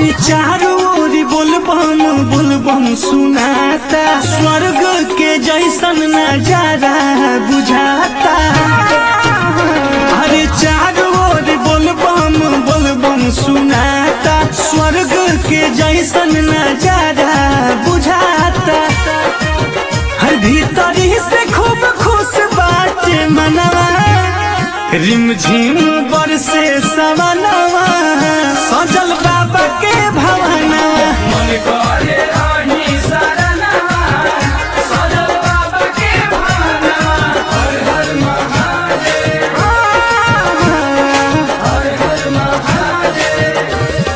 हरे चारों ओर बोलबम बोलबम सुनाता स्वर्ग के जैसन नजारा बुझाता हरे चारों ओर बोलबम बोलबम सुनाता स्वर्ग के जैसन नजारा बुझाता हर भीतरी से खूब खुश बाटे मनवा रिम झिम बरसे सवनवा सजल बाबा के भवनवा मन करे रही शरणवा, सजल बाबा के भावनवा। हर हर महादेव, हर हर महादेव।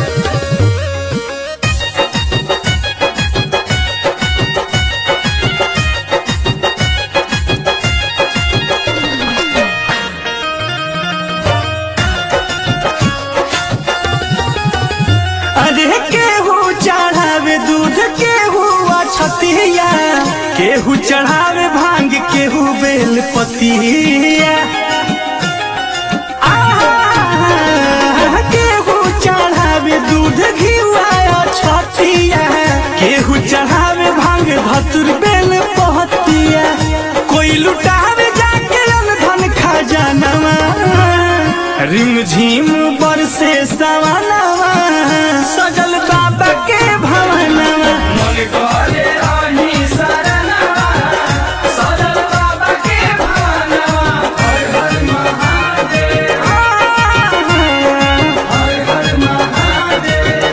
अरे केहू चढ़ावे दूध केहू अछतिया केहू चढ़ावे भांग केहू बेल पतिया आहा, केहू चढ़ावे दूध घिवा अछतिया केहू चढ़ावे भांग धतुर बेल पहतिया कोई लुटावे जाके धन खजानवा रिम झिम बरसे सवनवा सजल बाबा के भवनवा मन करे रही शरणवा, सजल बाबा के भावनवा। हर हर महादेव, हर हर महादेव।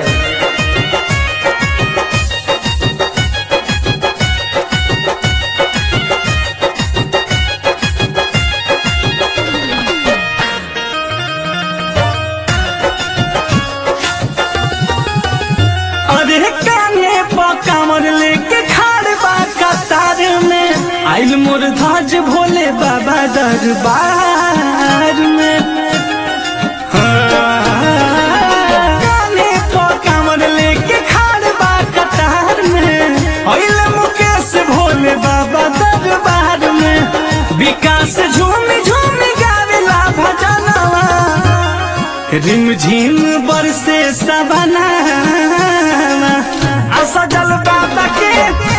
अरे काने पर कामर लेके खाड़ बा कतार में आइल मोर ध्वज भोले बाबा दरबार में काने पर कामर लेके खाड़ बा कतार में आइल मुकेश भोले बाबा दरबार में विकास झूमी झूमी गावेला भजनवा रिम झिम बरसे सवना आ सजल बाबा के